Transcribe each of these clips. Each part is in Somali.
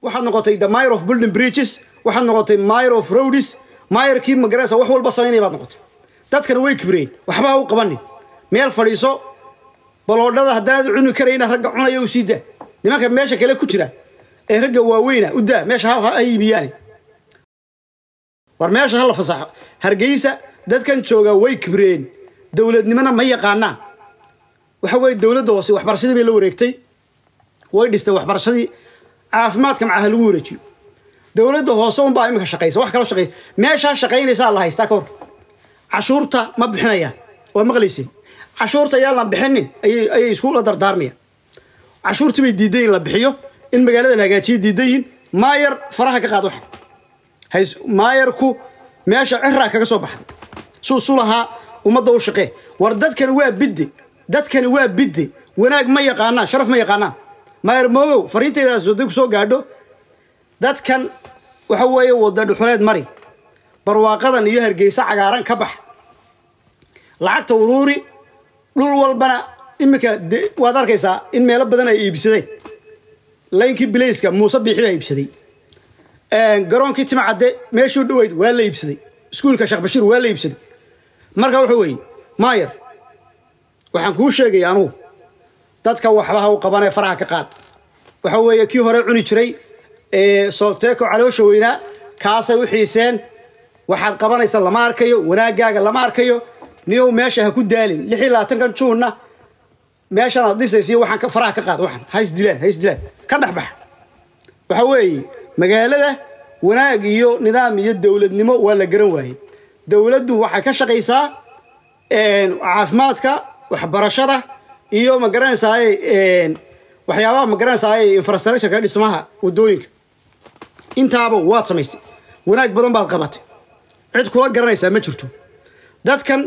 waxaad noqotay the mayor of building bridges waxaad noqotay mayor of roads mayorkii magaraysa wax walba samaynaya baad noqotay dadkana way kibreen waxba ha u qabanin meel fadhiiso baloodhada haddaanad cuni karayna ragga cunaya u sii daa nimanka meesha kale ku jira ee ragga waaweyna u daa meesha ha ha iibiyaane war meesha hala fasaxo hargeysa dadkan jooga way kibreen dowladnimona ma yaqaanaan waxa weeye dowladda hoose waxbarashadii bay la wareegtay way dhistay waxbarashadii caafimaadka macaha lagu wareejiyo dowladda hoose unbaa iminka shaqaysa wax kaloo shaqaysa meeshaa shaqaynaysaa la haystaa ka hor cashuurta ma bixinayaan waa maqlayseen cashuurta yaan la bixinin ayay ayay iskula dardaarmayaan cashuurtii bay diidan yihin la bixiyo in magaalada la hagaajiyo diidan yihin maayar faraha ka qaad waxan hays maayarku meesha ciraa kaga soo baxday suu su lahaa ummadda u shaqee war dadkani waa bidde dadkani waa bidde wanaag ma yaqaanaan sharaf ma yaqaanaan maayar moogow fariintaydaas waday ku soo gaadho dadkan waxa weeye wada dhuxuleed mari barwaaqadan iyo hargeysa cagaaran ka bax lacagta uruuri dhul walbana iminka de- waad arkaysaa in meelo badan ay iibsadeen laynkii bilayska muuse biixi baa iibsaday garoonkii timcadde meeshuu dhoweyd waa la iibsaday iskuulka sheekh bashiir waa la iibsaday marka wuxuu weeye maayar waxaan kuu sheegaya anugu dadka waxba ha u qabanee faraha ka qaad waxa weeye kii hore cuni jiray ee soolteeko caloosha weynaa kaasay u xiiseen waxaad qabanaysa lama arkayo wanaagaaga lama arkayo niyow meesha ha ku daalin lix iyo labaatankan juunna meeshan aad dhisaysiyo waxaan ka- faraha ka qaad waxan ha isdilaan ha isdilaan ka dhex bax waxa weeye magaalada wanaag iyo nidaam iyo dowladnimo waa la garan waayey dowladdu waxay ka shaqaysaa caafimaadka waxbarashada iyo ma garanaysaay waxyaabaha ma garanaysaay infrastructureka dhismaha wadooyinka intaaba waad samaystay wanaag badan baad qabatay cid kula garanaysaa ma jirto dadkan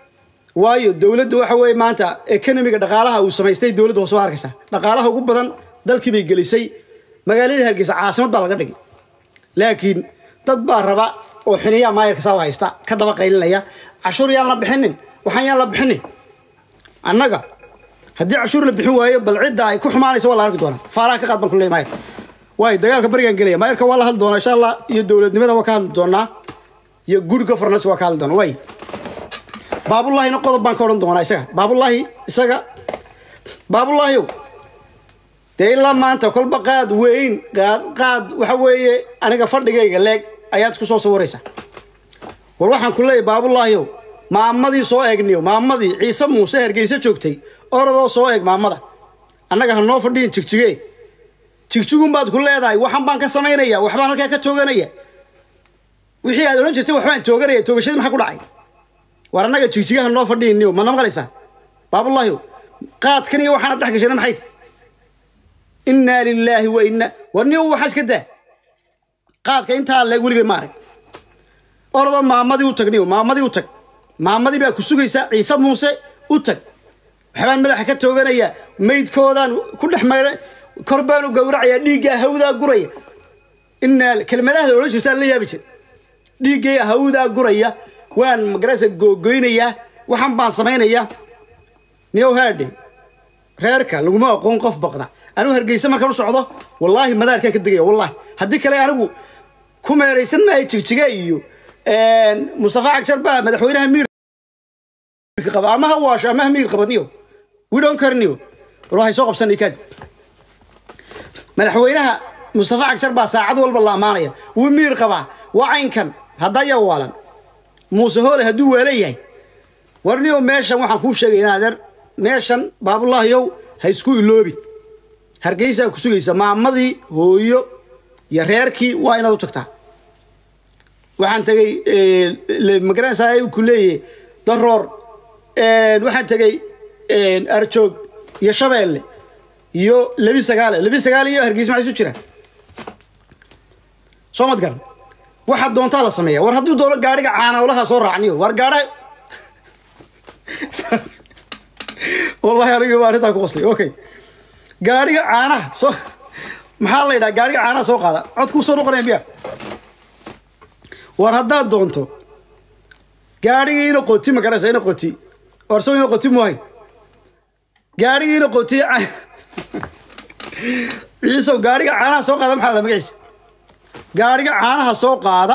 waayo dowladda waxa weeye maanta economiga dhaqaalaha uu samaystay dowladda hoose waa arkaysaa dhaqaalaha ugu badan dalkii bay gelisay magaaladii hargeysa caasimad baa laga dhigay laakiin dad baa raba oo xiniyaa maayarka saa u haysta ka daba qaylinaya cashuur yaan la bixinin waxaan yaan la bixinin annaga haddii cashuur la bixin waayo bal cidda ay ku xumaanaysa waa la arki doonaa faaraha ka qaad baan ku leeyahay maayarka waayo dagaalka barigaan gelaya maayarka waa la hadli doonaa insha allah iyo dowladnimada waa ka hadli doonaa iyo good governance waa ka hadli doonaa waay baabullaahina qodob baan ka odhan doonaa isaga baabullaahi isaga baabullaahiyow dee ilaa maanta kolba qaad weyn qaad qaad waxa weeye aniga fadhigayga leeg ayaad isku soo sawiraysaa war waxaan ku leeyahay baabullaahiyow maamadii soo eegniyo maamadii ciise muuse hargeysa joogtay orodoo soo eeg maamada annaga ha noo fadhiyin jigjige jigjigun baad ku leedahay waxan baan ka samaynaya waxbaan halkaa ka tooganaya wixii aad odhan jirtay waxbaan tooganaya toogashadii maxaa ku dhacay war annaga jigjigaha noo fadhiyiniyo ma namaqlaysaa baabullaahiyow qaadkan iyo waxaana dhex gashana maxay tahay innaa lilaahi wa inna war niyo waxaa iska daa qaadka intaa leeg weligay ma arag orodoo maamadii u tag niyo maamadii u tag maamadii baa ku sugaysa ciise muuse u tag waxbaan madaxa ka tooganaya maydkoodaan ku dhex maydha kor baan u gowracayaa dhiiggaa hawdaa guraya innaa kelmadahda odhan jirtaan la yaabi jir dhiiggay hawdaa guraya waan magaraysa googoynayaa waxaan baan samaynayaa niyow haadhe reerka laguma aqoon qof baqda anigu hargeysa markaan u socdo wallaahi madaarkaan ka degaya wallaahi haddii kale anigu ku meeraysan maayo jigjiga iyo mustafa cagjar baa madaxweynaha miirka qaba ama ha waasho ama ha miir qaba niyo we don't care niyo war waxay soo qabsanay kaadi madaxweynaha mustafa cagjar baa saacad walba la ammaanaya wuu miir qabaa waa caynkan haddaya waalan muuse hoole hadduu waala yahay war niyo meeshan waxaan kuu sheegay inaadeer meeshan baabullaahiyow ha isku iloobin hargeysaa ku sugaysa maamadii hooyo iyo reerkii waa inaad u tagtaa waxaan tegay magaranaysaa ku leeyahay daroor waxaan tegay arjoog iyo shabeelle iyo lebi sagaale lebi sagaale iyo hargeysa maxay isu jiraan soo mad garan waxaad doontaa la sameeya war hadduu doono gaadhiga caanawlaha soo raacniyo war gaadha wallahi aniga baa arrintaa ku qoslay okay gaadhiga caanaha soo maxaa la yidhaha gaadhiga caanaha soo qaada cod kuu soo noqonaya miya war haddaad doonto gaadhigii ina qoti ma garanaysa ina qoti war soo ina qoti muhayn gaadhigii ina qoti ciisow gaadhiga caanaha soo qaada maxaa la magaciisa gaadhiga caanaha soo qaada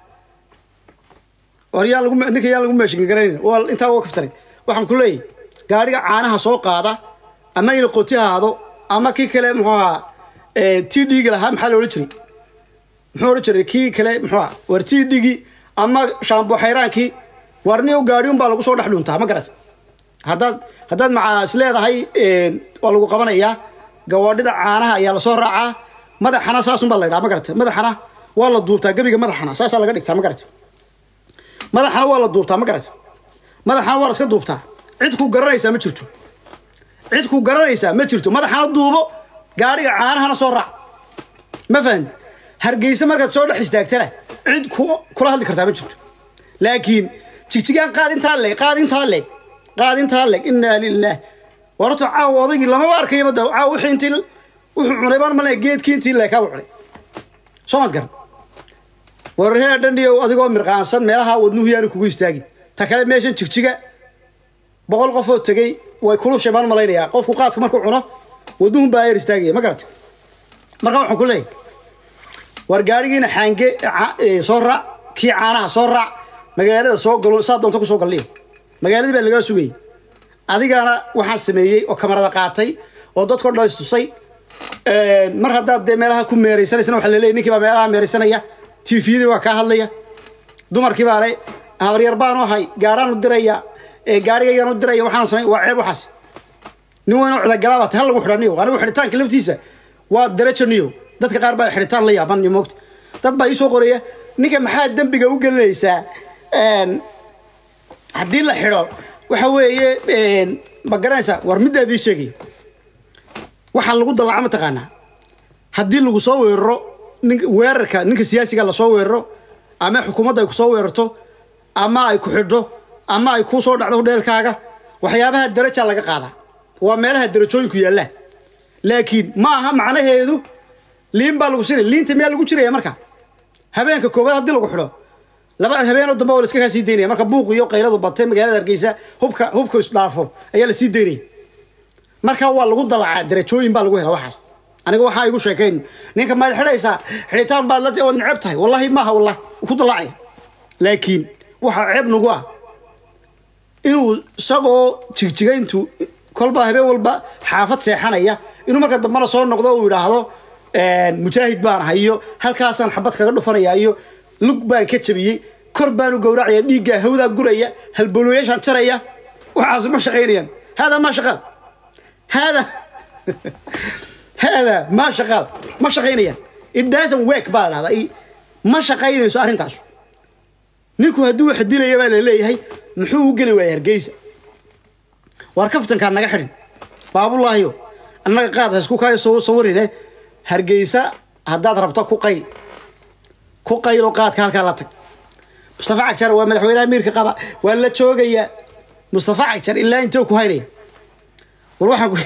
war yaa lagu ninka yaa lagu meeshin garanayna waa intaa waa kaftaray waxaan ku leeyahay gaadhiga caanaha soo qaada ama ina qoti ahaado ama kii kale muxuu ahaa t d-ga lahaa maxaa la odhan jiray muxuu odhan jiray kii kale muxuu ahaa war t d-gii ama shaambo xayraankii warni gaadhi un baa lagu soo dhex dhuntaa ma garat haddaad haddaad macaa is leedahay waa lagu qabanayaa gawaadhida caanaha ayaa lasoo raacaa madaxana saasun baa la ydhaa ma garata madaxana waa la duubtaa gebiga madaxana saasaa laga dhigtaa ma garata madaxana waa la duubtaa ma garata madaxana waa la iska duubtaa cid ku garanaysaa ma jirto cid ku garanaysaa ma jirto madaxana duubo gaadhiga caanahana soo raac ma fahanti hargeysa markaad soo dhex istaagtana cid ku kula hadli kartaa ma jirto laakiin jigjigaan qaad intaa leeg qaad intaa leeg qaad intaa leeg innaa lilah warta caawa odaygii lamaba arkayaba da caawa wixii intii wuxuu cunay baan male geedkii intii leekaaba cunay soo mad garan wararhee dhandhiyo adigoo mirqaansan meelaha wadnuhu yaanu kugu istaagin ta kale meeshan jigjiga boqol qofoo tegey way kulushay baan malaynayaa qofku qaadka markuu cuno wadnuhun baa yar istaagaya ma garata marka waxaan ku leeyahay war gaadhigiina xaange soo raac kii caanaha soo raac magaalada soo galo saa doonta kusoo galliyo magaaladii baa lagala sugayay adigana waxaan sameeyey oo kamarada qaatay oo dadkao dhan istusay mar haddaad dee meelaha ku meeraysanaysana waxa laleeyay ninkii baa meelaha meeraysanaya tviyadii waa kaa hadlaya dumarkii baa le habaryar baanu ahay gaadhaan u diraya gaadhigaygaan u diraya waxaan samay waa ceeb waxaas nin weynoo cudagalaaba ta hal lagu xidha niyo anigu xidhitaanka laftiisa waa darajo niyo dadka qaar baa xidhitaan la yaaban niyo moogta dad baa iisoo qoraya ninka maxaa dembiga u gelinaysaa haddii la xidho waxa weeye ma garanaysaa war middaadii sheegaya waxaan lagu dalaca mataqaanaa haddii lagu soo weeraro nin weerarka ninka siyaasiga lasoo weeraro ama xukuumadda ay kusoo weerarto ama ay ku xidho ama ay kuu soo dhacdo hudheelkaaga waxyaabaha daraja laga qaadaa waa meelaha darajooyinku yaallaan laakiin ma aha macnaheedu liin baa lagu sinaya liinta miyaa lagu jiraya marka habeenka koowaad haddii lagu xidho laba habeenoo dambe oo la iska kaa sii daynaya marka buuq iyo qayradu batay magaalada hargeysa hubka hubka isdhaafo ayaa la sii daynaya marka waa lagu dalacaa darajooyin baa lagu hela waxaas aniga waxaa igu sheekayn ninka maad xidhaysaa xidhitaan baad la waad neceb tahay wallahi maaha wallah ku dalacaya laakiin waxaa ceeb nagu ah inuu isagoo jigjigayntu kolba habeen walba xaafad seexanaya inuu marka dambena soo noqdo uu yidhaahdo mujaahid baan ahay iyo halkaasaan xabad kaga dhufanaya iyo lug baan ka jabiyey kor baanu gowracaya dhiiggaa hawdaa guraya halbolooyaashaan jaraya waxaas ma shaqaynayaan haadaa maa shaqaal haadaa haadaa maa shaqaal ma shaqaynayaan it doesn't work baa la dhahdaa ma shaqaynayso arrintaas ninku hadduu wax dilaya baa la leeyahay muxuu u geli waaya hargeysa waar kaftankaa naga xidhin baabulaahiyo annaga qaad ha isku kaayo sawirine hargeysa haddaad rabto ku qayl ku qaylo qaadka halkaa la tag mustafa cagjar waa madaxweynaha miirka qaba waa la joogayaa mustafa cagjar ilaa intee ku haynaya war waxaan ku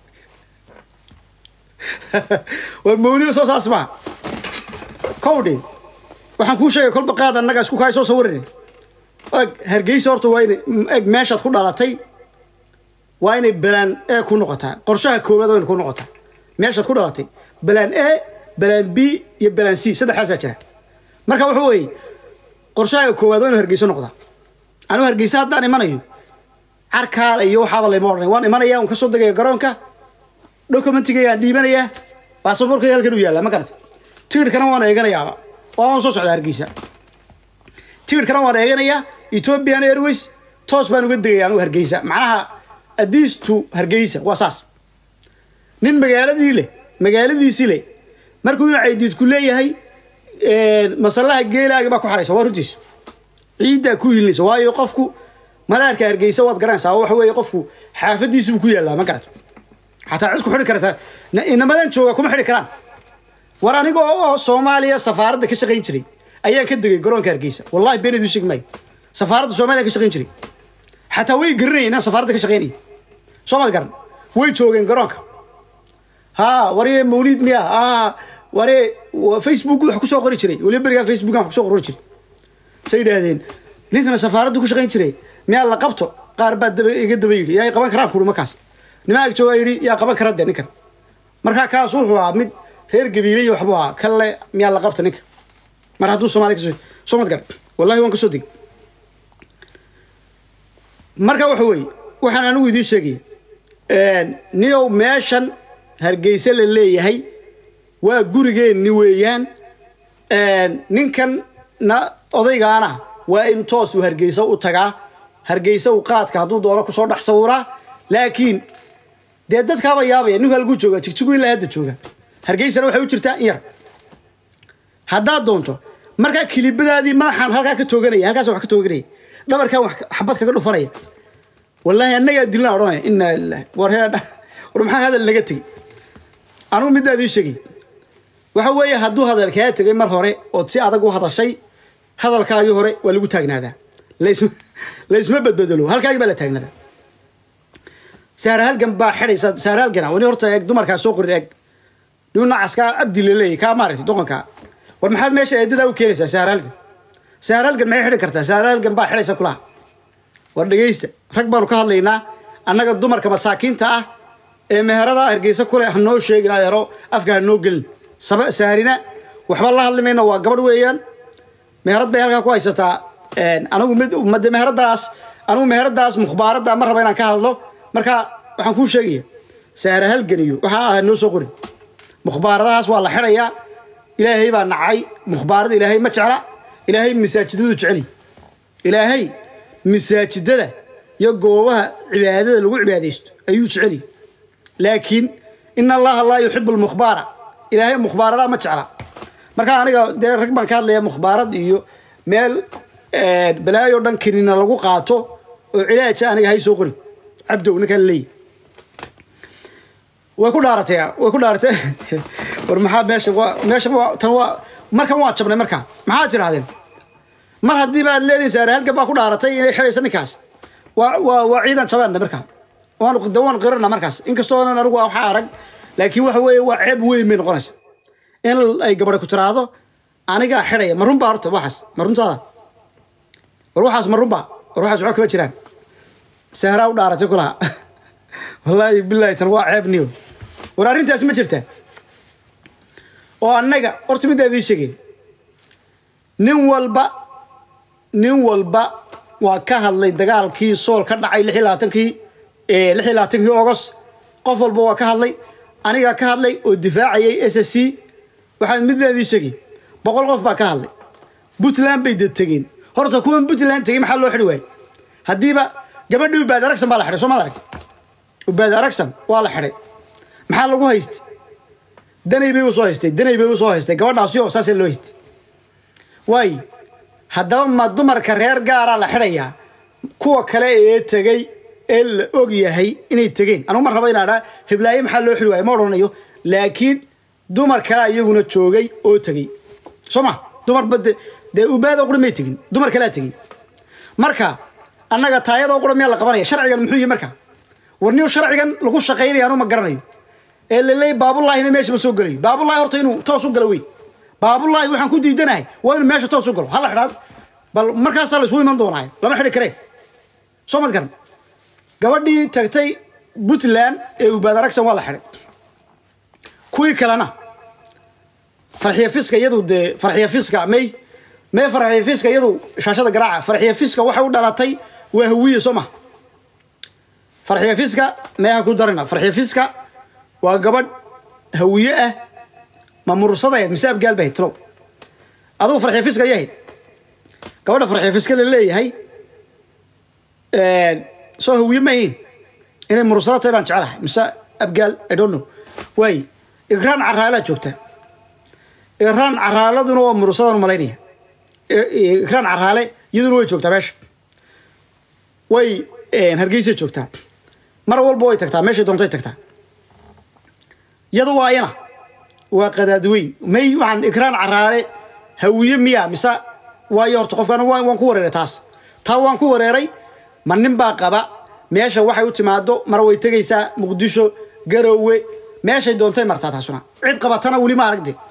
war mawlido soo saas maa kowdhi waxaan kuu sheegay kolba qaad annaga isku kaay soo sawirine eg hargeysa horta waa inay eg meeshaad ku dhalatay waa inay balaan e ku noqotaa qorshaha koowaad waa inay ku noqotaa meeshaad ku dhalatay balaan a balaan b iyo balaan c saddexdaasaa jira marka wuxuu weeye qorshaha koowaad waa inu hargeyso noqdaa anigu hargeysa haddaan imanayo carkaal iyo waxaaba layma odhanay waan imanaya un kasoo degaya garoonka documentigaygaan dhiibanayaa baasaboorkayga halkan u yaallaa ma garata tigidhkana waan eeganayaaba waan soo socdaa hargeysa tigidhkana waan eeganayaa ethiopian airways toos baan uga degaya anigu hargeysa macnaha adiis to hargeysa waa saas nin magaaladii leh magaaladiisii leh markuu inu caydiidku leeyahay masalaha geelaaga baa ku xaraysa waa runtiisa ciiddaa ku hilinaysa waayo qofku madaarka hargeysa waad garanaysaa waxa weeye qofku xaafadiisibuu ku yaallaa ma garato xataa cid ku xidhi karata inamadan jooga kuma xidhi karaan war aniga oo soomaaliya safaaradda ka shaqayn jiray ayaan ka degay garoonka hargeysa wallahi beenid u sheegi maayo safaaradda soomaaliya ka shaqayn jiray xataa way garanayeen inaan safaaradda ka shaqaynaya soo maad garan way joogeen garoonka ha warye mawliid miya ha waree facebook wax kusoo qori jiray waliba berigaa facebook wax kusoo qori jiray say yidhaahdeen ninkana safaaraddu ku shaqayn jiray miyaa la qabto qaar baa daba iga daba yidhi yaa qaban karaan kuri markaas nimaa ag joogaa yidhi yaa qaban kara de ninkan markaa kaas wuxuu ahaa mid reer gabiiley waxbuu ahaa kalle miyaa la qabta ninka mar hadduu soomaaliya kasoo soo mad gar wallahi waan kasoo degay marka waxa weeye waxaan anigu idiin sheegaya niyow meeshan hargeysa la leeyahay waa gurigeenni weeyaan ninkan na odaygaana waa in toos uu hargeysa u tagaa hargeysa uu qaadka hadduu doono kusoo dhex sawiraa laakiin dee dadkaaba yaabaya ninku halkuu jooga jigjigu ilaa hadda jooga hargeysana waxay u jirtaa in yar haddaad doonto markaa kilibadaadii madaxaan halkaa ka tooganaya halkaas wax ka tooganaya dhabarkan wax xabad kaga dhufanaya wallaahi annagaa dilna odhanaya inaa lilahi war hee war maxaa hadal naga tegey anugu middaa idiin sheegay waxa weeye hadduu hadal kaa tegay mar hore ood si adag u hadashay hadalkaagii hore waa lagu taagnaadaa laisma laisma badbedelo halkaagii baa la taagnaadaa saara halgan baa xidhaysa saara halgana wani horta eeg dumarkaa soo qorin eeg nin nacaskaa cabdi laleeyahy kaa maaragtay doqonkaa war maxaad meesha eedadaa u keenaysaa saara halgan saara halgan maxay xidhi kartaa saara halgan baa xidhaysa kulaha war dhegaysta rag baanu ka hadlaynaa annaga dumarka masaakiinta ah ee meherada hargeysa kule ha noo sheegin adeero afka ha noo gelin saba saarina waxba la hadli mayno waa gabadh weeyaan meherad bay halkaa ku haysataa anigu mid made meheradaas anigu meheradaas mukhbaaradda ma raba inaan ka hadlo marka waxaan kuu sheegaya saara halgan iyo waxaa ah noo soo qorin mukhbaaradahaas waa la xidhayaa ilaahay baa nacay mukhbaarada ilaahay ma jecla ilaahay masaajidadu jeceli ilaahay masaajidada iyo goobaha cibaadada lagu cibaadaysto ayuu jeceli laakiin in allaha laa yuxibu lmukhbaara ilaahay mukhbaaradaha ma jecla marka aniga dee rag baan ka hadlaya mukhbaarad iyo meel balaayo dhan kinina lagu qaato oo cilaaja aniga hay soo qorin cabdow ninkaan leeyi way ku dhaaratay way ku dhaaratay war maxaa meesha waa meesha waa tan waa markan waa jabnay markaa maxaad tirahdeen mar haddii baad leedihin saare halkan baa ku dhaaratay inay xidhaysa ninkaas waa waa waa ciidan jabaanna markaa waan de waan qirana markaas inkastoonan anigu waxaa arag laakiin waxa weeye waa ceeb weyn bay noqonaysa in ay gabadha ku tiraahdo anigaa xidhaya ma runbaa horta waxaas ma runtaada war waxaas ma runbaa war waxaas waxba kama jiraan sahraa u dhaaratay kulaha wallaahi bilaahi tan waa ceeb niyo war arrintaas ma jirtaa oo annaga horta middaa idiin sheegay nin walba nin walba waa ka hadlay dagaalkii sool ka dhacay lix iyo labaatankii lix iyo labaatankii ogos qof walba waa ka hadlay anigaa ka hadlay oo difaacayay s s c waxaan middaa idiin sheegay boqol qof baa ka hadlay puntland bay dad tegeen horta kuwan puntland tegey maxaa loo xidhi waayey haddiiba gabadhii ubaad aragsan baa la xidhay soo maad arag ubaad aragsan waa la xidhay maxaa lagu haystay danay bay usoo haystay danay bay usoo haystay gabadhaasyo saasee loo haystay waayo haddaba ma dumarka reer gaaraa la xidhayaa kuwa kale ee tegey ee la og yahay inay tegeen anugu ma raba inaa dhaa hiblaaye maxaa loo xidhi waayo ma odhanayo laakiin dumar kalea iyaguna joogay oo tegey soo ma dumarba de dee ubaadoo qura may tegin dumar kalea tegey marka annaga taayadoo qura miyaa la qabanaya sharcigan muxuu yihi marka war niu sharcigan lagu shaqaynaya anu ma garanayo ee laleey baabulaahina meesha ma soo gelayo baabulahi horta inuu toos u galo wey baabulahi waxaan ku diidanahay waa inuu meesha toos u galo hala xidhaad bal markaasaa laisugu iman doonaa lama xidhi karee soo mad garan gabadhii tagtay puntland ee ubaad aragsan waa la xidhay kuwii kalena farxiya fiska iyadu dee farxiya fiska may may farxiya fiska iyadu shaashada garaaca farxiya fiska waxay u dhalatay waa hawiye soo ma farxiya fiska meeha ku darina farxiya fiska waa gabadh hawiye ah ma murursadayd mise abgaal bahayd talow adugu farxiya fiska yahayd gabadha farxiya fiska la leeyahay soo hawiye ma ahayn inay murursada tahay baan jecelahay mise abgaal i don't know waay igraan caraalaa joogta igraan caraaladuna waa murursadan malaynaya igraan caraale iyaduna way joogtaa meesha way hargeysay joogtaa mar walba way tagtaa meeshay doontay tagtaa iyadu waa ayana waa qadaadweyn may waxaan igraan caraale hawiye miya mise waayo horta qofkan waan ku wareeray taas taa waan ku wareeray ma nin baa qaba meesha waxay u timaado mar way tegaysaa muqdisho garowe meeshay doontay martaa taasuna cid qabatana weli ma aragde